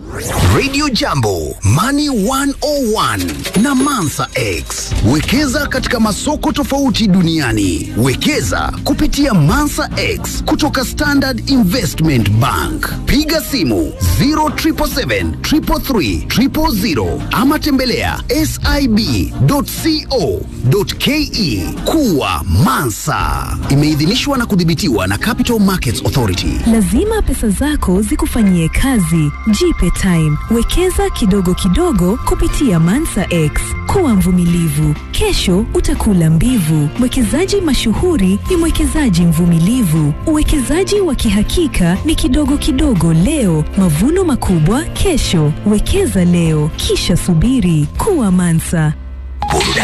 Radio Jambo, Money 101 na Mansa X. Wekeza katika masoko tofauti duniani. Wekeza kupitia Mansa X kutoka Standard Investment Bank. Piga simu 0777 333 000 ama tembelea sib.co.ke. Kuwa Mansa. Imeidhinishwa na kudhibitiwa na Capital Markets Authority. Lazima pesa zako zikufanyie kazi. Jipe time. Wekeza kidogo kidogo kupitia Mansa X. Kuwa mvumilivu. Kesho utakula mbivu. Mwekezaji mashuhuri ni mwekezaji mvumilivu. Uwekezaji wa kihakika ni kidogo kidogo leo, mavuno makubwa kesho. Wekeza leo, kisha subiri. Kuwa Mansa. Burudani